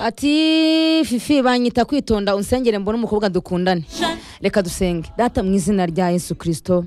ati fifi banyita kwitonda unsengere mbone umukobwa dukundane reka dusenge data mu izina rya yesu kirisito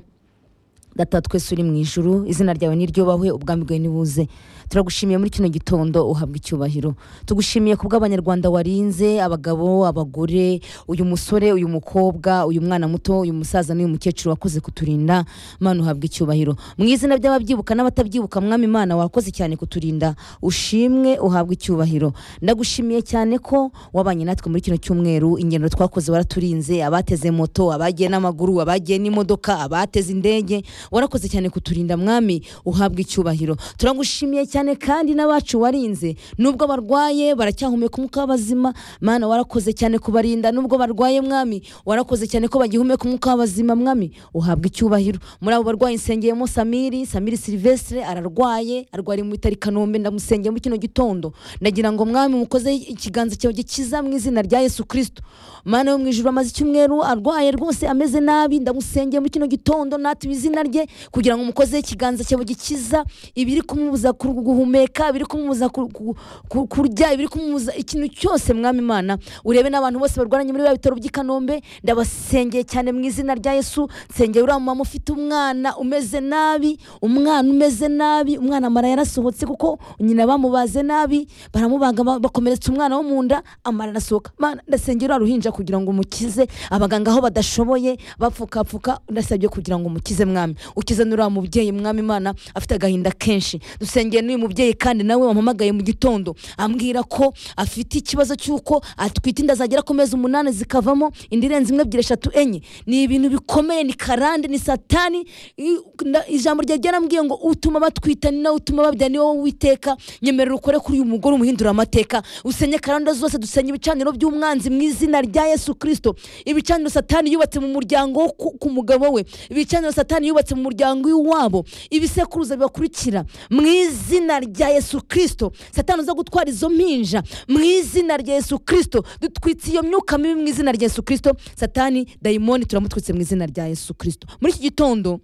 data twese uri mu ijuru izina ryawe niryubahwe ubwami bwawe nibuze turagushimiye muri kino gitondo uhabwa icyubahiro tugushimiye ku bw'abanyarwanda warinze abagabo abagore uyu musore uyu mukobwa uyu mwana muto uyu musaza n'uyu mukecuru wakoze kuturinda mana uhabwa icyubahiro mu izina ry'ababyibuka n'abatabyibuka mwami mana wakoze cyane kuturinda ushimwe uhabwa icyubahiro ndagushimiye cyane ko wabanye natwe muri kino cyumweru ingendo twakoze waraturinze abateze moto abagiye n'amaguru abagiye n'imodoka abateze indege warakoze cyane kuturinda mwami uhabwa icyubahiro turagushimiye cyane kandi n'abacu warinze nubwo barwaye baracyahumeka umwuka w'abazima mana warakoze cyane kubarinda nubwo barwaye mwami warakoze cyane ko bagihumeka umwuka w'abazima mwami uhabwa icyubahiro muri abo barwayi nsengeyemo samiri samiri silvestre ararwaye arwariye mu bitaro i kanombe ndamusengeye muri kino gitondo ndagira ngo mwami mukoze ikiganza cyawe gikiza mu izina rya yesu kirisito mana yo mu ijuru amaze icyumweru arwaye rwose ameze nabi ndamusengeye muri kino gitondo natwe izina rye kugira ngo umukozeho ikiganza cyawe gikiza ibiri kumubuza ku- guhumeka ibiri kumubuza ku- ku- ku- kurya ibiri kumubuza ikintu cyose mwami imana urebe n'abantu bose barwaranye muri biba bitaro by'i kanombe ndabasengeye cyane mu izina rya yesu nsengeye uriya mumama ufite umwana umeze nabi umwana umeze nabi umwana amara yarasohotse kuko nyina bamubaze nabi baramubaga ba- bakomeretsa umwana wo mu nda amara arasohoka Mana, ndasengera uriya ruhinja kugira ngo umukize abaganga aho badashoboye bapfukapfuka ndasabye kugira ngo umukize mwami ukizane uriya mubyeyi mwami imana afite agahinda kenshi dusengeye n'uyu mubyeyi kandi nawe wampamagaye mu gitondo ambwira ko afite ikibazo cy'uko atwite inda zagera ku mezi umunani zikavamo inda irenze imwe ebyiri eshatu enye ni ibintu bikomeye ni karande ni satani I- nda- ijambo rya ryaramubwiye ngo utuma batwita ni nawe utuma babyara ni wowe witeka nyemerera ukore kuri uyu mugore umuhindura amateka usenye karande zose dusenye ibicaniro by'umwanzi mu izina rya yesu kirisito ibicaniro satani yubatse mu muryango wo ku- ku mugabo we ibicaniro satani yubatse mu muryango w'iwabo ibisekuruza bibakurikira mu izina rya yesu kirisito satani uza gutwara izo mpinja mu izina rya yesu kirisito dutwitse iyo myuka mibi mu izina rya yesu kirisito satani dayimoni turamutwitse mu izina rya yesu kirisito muri iki gitondo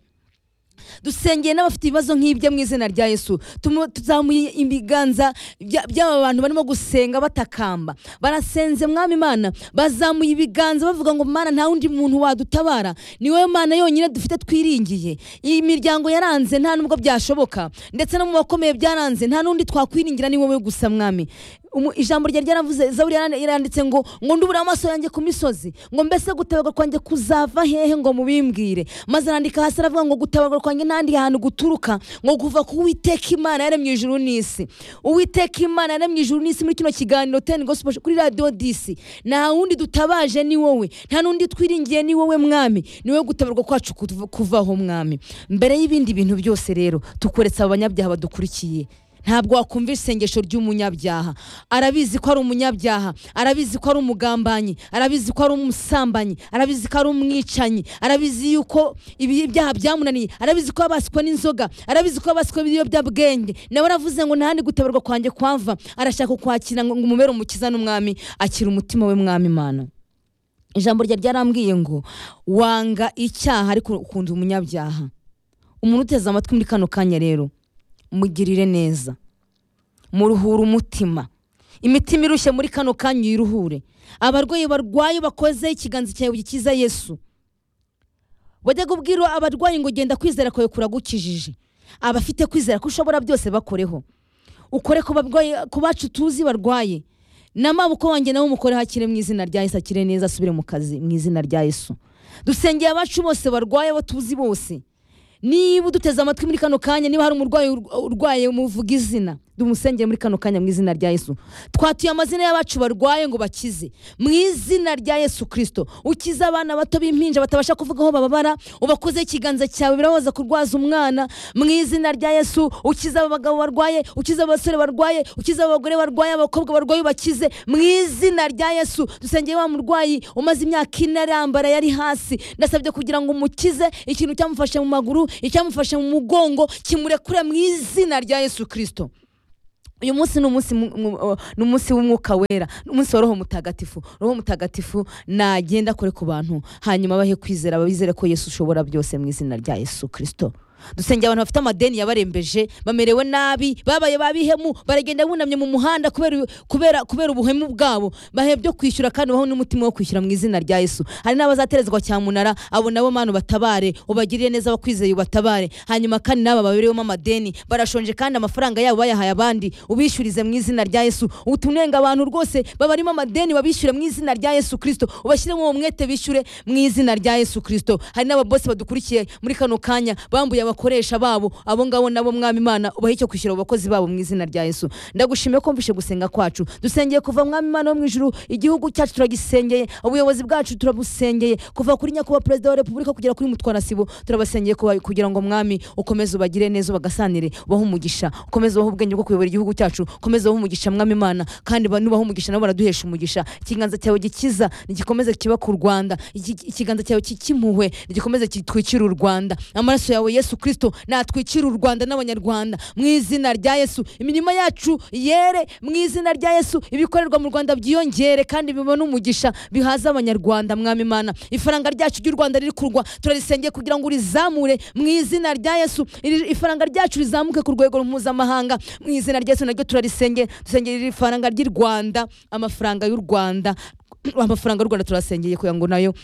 dusengeye n'abafite ibibazo nk'ibyo mu izina rya yesu Tumu- tuzamuye ibiganza bya- by'aba bantu barimo gusenga batakamba barasenze mwami imana bazamuye ibiganza bavuga ngo mana nta wundi muntu wadutabara ni wowe mana yonyine dufite twiringiye iyi miryango yaranze nta nubwo byashoboka ndetse no mu bakomeye byaranze nta n'undi twakwiringira ni wowe gusa mwami Umu- ijambo ryari ryaravuze zaburi yaran- yaranditse ngo ngo ndubure amaso yanjye ku misozi ngo mbese gutabarwa kwanjye kuzava hehe ngo mubimbwire maze arandika hasi aravuga ngo gutabarwa kwanjye n'ahandi hantu guturuka ngo kuva ku uwiteka imana yaremye ijuru n'isi uwiteka imana yaremye ijuru n'isi muri kino kiganiro teni gospel kuri radiyo disi nta wundi dutabaje ni wowe nta n'undi twiringiye ni wowe mwami ni wowe gutabarwa kwacu kuv- kuvaho mwami mbere y'ibindi bintu byose rero tukoretsa aba banyabyaha badukurikiye ntabwo wakumva isengesho ry'umunyabyaha arabizi ko ari umunyabyaha arabizi ko ari umugambanyi arabizi ko ari umusambanyi arabizi ko ari umwicanyi arabizi yuko ibi byaha byamunaniye arabizi ko yabaswe n'inzoga arabizi ko yabaswe n'ibiyobyabwenge nawe aravuze ngo ntahandi gutabarwa kwanjye kwava arashaka kwakira ngo ngo umubere umukiza n'umwami akira umutima we mwami imana ijambo rya ryarambwiye ngo wanga icyaha ariko ukunda umunyabyaha umuntu uteze amatwi muri kano kanya rero mugirire neza muruhure umutima imitima irushye muri kano kanya uyiruhure abarwayi barwaye bakoze ikiganza cyawe gikiza yesu bajya kubwira abarwayi ngo genda kwizera kwawe kuragukijije abafite kwizera ko ushobora byose bakoreho ukore ku barwayi ku bacu tuzi barwaye n'amaboko wanjye nawe umukore hakire mu izina rya yesu akire neza asubire mu kazi mu izina rya yesu dusengeye abacu bose barwaye abo tuzi bose niba uduteze amatwi muri kano kanya niba hari umurwayi urwa- urwaye muvuga izina dumusengere muri kano kanya mu izina rya yesu twatuye amazina y'abacu barwaye ngo bakize mu izina rya yesu kirisito ukize abana bato b'impinja batabasha kuvuga aho bababara ubakozeho ikiganza cyawe birabaza kurwaza umwana mu izina rya yesu ukize abagabo barwaye ukize abasore barwaye ukize abagore barwaye abakobwa barwaye ubakize mu izina rya yesu dusengeye wa murwayi umaze imyaka ine arambara yari hasi ndasabye kugira ngo umukize ikintu cyamufashe mu maguru icyamufashe mu mugongo kimurekure mu izina rya yesu kirisito uyu munsi ni umunsi mu- mu- uh, ni umunsi w'umwuka wera ni umunsi wa roho mutagatifu roho mutagatifu nagenda akore ku bantu hanyuma bahe kwizera babizere ko yesu ushobora byose mu izina rya yesu kirisito dusengera abantu bafite amadeni yabarembeje bamerewe nabi babaye babihemu baragenda bunamye mu muhanda kubera kubera kubera ubuhemu bwabo bahe byo kwishyura kandi baho n'umutima wo kwishyura mu izina rya yesu hari n'abazaterezwa cyamunara abo nabo mana ubatabare ubagirire neza abakwizeye ubatabare hanyuma kandi n'aba baberewemo amadeni barashonje kandi amafaranga yabo bayahaye abandi ubishyurize mu izina rya yesu utunenga abantu rwose babarimo amadeni babishyure mu izina rya yesu kirisito ubashyiremo uwo mwete bishyure mu izina rya yesu kirisito hari n'ababosi badukurikiye muri kano kanya bambuye abakoresha babo abo ngabo nabo mwami imana ubahe icyo kwishyura abo bakozi babo mu izina rya yesu ndagushimiye ko mvishe gusenga kwacu dusengeye kuva mwami imana wo mu ijuru igihugu cyacu turagisengeye ubuyobozi bwacu turabusengeye kuva kuri nyakubahwa perezida wa repubulika kugera kuri mutwarasibo turabasengeye kuba- kugira ngo mwami ukomeze ubagire neza ubagasanire ubahe umugisha ukomeze ubahe ubwenge bwo kuyobora igihugu cyacu ukomeze ubahe umugisha mwami imana kandi ba- nubaha umugisha nabo baraduhesha umugisha ikiganza cyawe gikiza nigikomeze kiba ku rwanda Iki- ikiganza cyawe kikimpuhwe nigikomeze gitwikire u rwanda amaraso yawe yesu kirisito natwikire u rwanda n'abanyarwanda mu izina rya yesu imirimo yacu yere mu izina rya yesu ibikorerwa mu rwanda byiyongere kandi bibone umugisha bihaze abanyarwanda mwami imana ifaranga ryacu ry'u rwanda riri kurwa turarisengeye kugira ngo urizamure mu izina rya yesu Iri- ifaranga ryacu rizamuke ku rwego mpuzamahanga mu izina rya yesu naryo turarisengeye dusengera iri faranga ry'i rwanda amafaranga y'u rwanda amafaranga y'u rwanda turasengeye kugira ngo nayo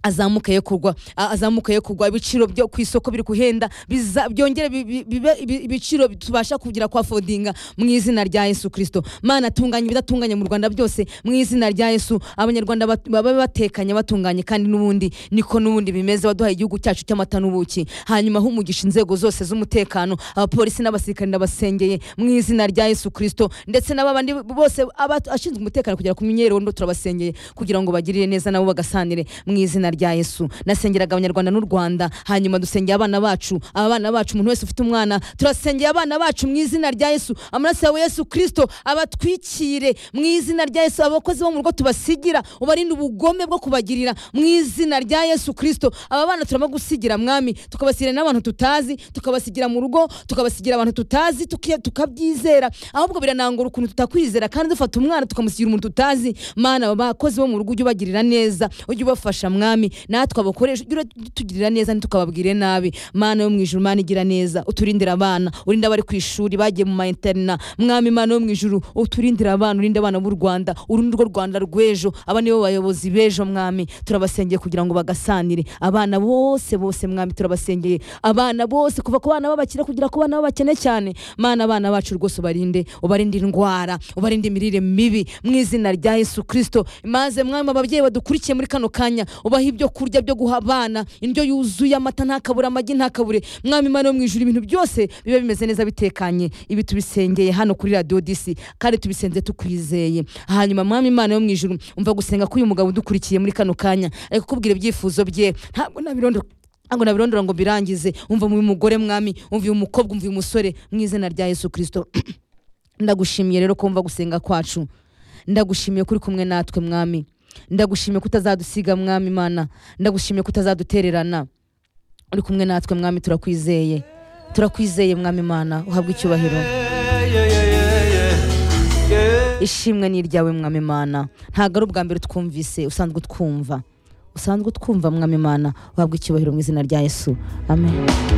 azamuka ye kugwa a- azamuka ye kugwa ibiciro byo ku isoko biri kuhenda biza- byongere bi- bi- bibe ibi- ibiciro tubasha kugira kwa fodinga mu izina rya yesu kirisito mana tunganya ibidatunganye mu rwanda byose mu izina rya yesu abanyarwanda bat- babe batekanye batunganye kandi n'ubundi niko n'ubundi bimeze waduhaye igihugu cyacu cy'amata n'ubuki hanyuma aho umugisha inzego zose z'umutekano abapolisi n'abasirikare ndabasengeye mu izina rya yesu kirisito ndetse n'abandi bose abashinzwe umutekano kugira ku myirondoro turabasengeye kugira ngo bagirire neza nabo bagasanire mu izina rya yesu nasengeraga abanyarwanda n'u rwanda hanyuma dusengeye abana bacu abana bacu umuntu wese ufite umwana turasengeye abana bacu mu izina rya yesu amaraso yawe yesu kirisito abatwikire mu izina rya yesu abakozi bo mu rugo tubasigira ubarinde ubugome bwo kubagirira mu izina rya yesu kirisito aba bana turamo gusigira mwami tukabasigira n'abantu tutazi tukabasigira mu rugo tukabasigira abantu tutazi tuki- tukabyizera ahubwo biranangura ukuntu tutakwizera kandi dufata umwana tukamusigira umuntu tutazi mana aba bakozi bo mu rugo ujye ubagirira neza ujye ubafasha mwami natwe abakoresha ujye utugirira neza ntitukababwire nabi mana yo mu ijuru mana igira neza uturindire abana urinde abari ku ishuri bagiye mu ma interina mwami mana yo mu ijuru uturindire abana urinde abana b'u rwanda urundi rwo rwanda rw'ejo aba nibo bayobozi b'ejo mwami turabasengeye kugira ngo bagasanire abana bose bose mwami turabasengeye abana bose kuva ku bana b'abakire kugira ku bana b'abakene cyane mana abana bacu rwose ubarinde ubarinde indwara ubarinde imirire mibi mu izina rya yesu kirisito maze mwami ababyeyi badukurikiye muri kano kanya ubaha ibyo kurya byo guha abana indyo yuzuye amata ntakabure amagi ntakabure mwami imana yo mu ijuru ibintu byose biba bimeze neza bitekanye ibi tubisengeye hano kuri radiyo disi kandi tubisenze tukwizeye hanyuma mwami imana yo mu ijuru umva gusenga k'uyu mugabo udukurikiye muri kano kanya ari kukubwira ibyifuzo bye ntabwo nabirondo ntabwo nabirondora ngo birangize umva mu mugore mwami umva uyu mukobwa umva uyu musore mu izina rya yesu kirisito ndagushimiye rero kumva gusenga kwacu ndagushimiye ko uri kumwe natwe mwami ndagushimiye ko utazadusiga mwami imana ndagushimiye ko utazadutererana uri kumwe natwe mwami turakwizeye turakwizeye mwami imana uhabwe icyubahiro ishimwe ni iryawe mwami imana ntabwo ari ubwa mbere twumvise usanzwe utwumva usanzwe utwumva mwami imana uhabwe icyubahiro mu izina rya yesu amen